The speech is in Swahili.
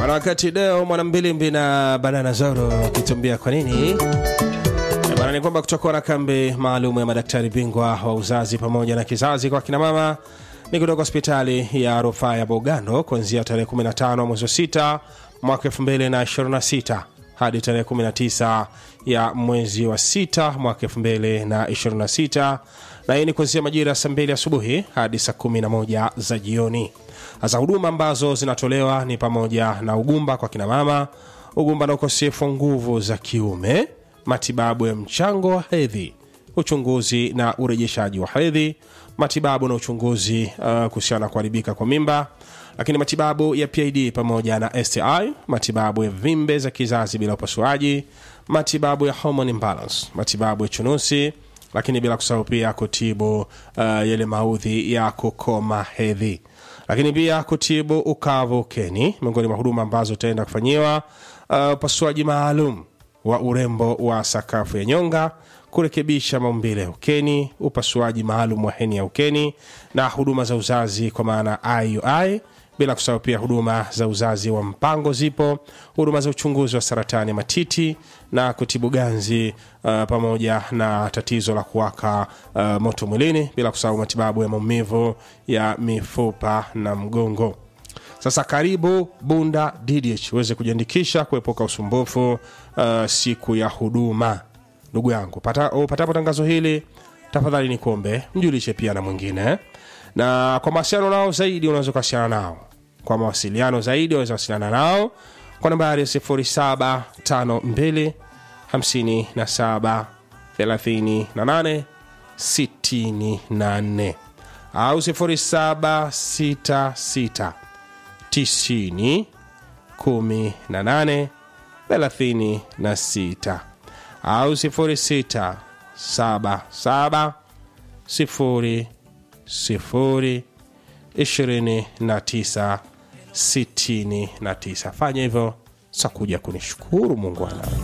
Wanawakati leo mwanambilimbi na banana zoro kitumbia kwa nini bana ni kwamba kutakuwa na kambi maalum ya madaktari bingwa wa uzazi pamoja na kizazi kwa kina mama ni kutoka hospitali ya rufaa ya Bogando kuanzia tarehe 15 mwezi wa 6 mwaka 2026 hadi tarehe 19 ya mwezi wa 6 mwaka 2026 na hii ni kuanzia majira ya saa 2 asubuhi hadi saa 11 za jioni. Hasa huduma ambazo zinatolewa ni pamoja na ugumba kwa kina mama, ugumba na ukosefu wa nguvu za kiume, matibabu ya mchango wa hedhi, uchunguzi na urejeshaji wa hedhi, matibabu na uchunguzi uh, kuhusiana na kuharibika kwa mimba, lakini matibabu ya PID pamoja na STI, matibabu ya vimbe za kizazi bila upasuaji, matibabu ya hormone imbalance, matibabu ya chunusi, lakini bila kusahau pia kutibu uh, yale maudhi ya kukoma hedhi lakini pia kutibu ukavu ukeni, miongoni mwa huduma ambazo utaenda kufanyiwa uh, upasuaji maalum wa urembo wa sakafu ya nyonga, kurekebisha maumbile ya ukeni, upasuaji maalum wa heni ya ukeni na huduma za uzazi kwa maana IUI, bila kusahau pia huduma za uzazi wa mpango zipo, huduma za uchunguzi wa saratani ya matiti na kutibu ganzi uh, pamoja na tatizo la kuwaka uh, moto mwilini, bila kusahau matibabu ya maumivu ya mifupa na mgongo. Sasa karibu Bunda DDH uweze kujiandikisha kuepuka usumbufu uh, siku ya huduma. Ndugu yangu, pata, upatapo tangazo hili tafadhali ni kuombe mjulishe pia na mwingine, na kwa mawasiliano nao zaidi unaweza kuwasiliana nao kwa mawasiliano zaidi unaweza wasiliana nao kwa nambari 0752 57 38 64 au 0766 90 18 36 au 06 77 0 0 29 69. Fanya hivyo sakuja kunishukuru Mungu ana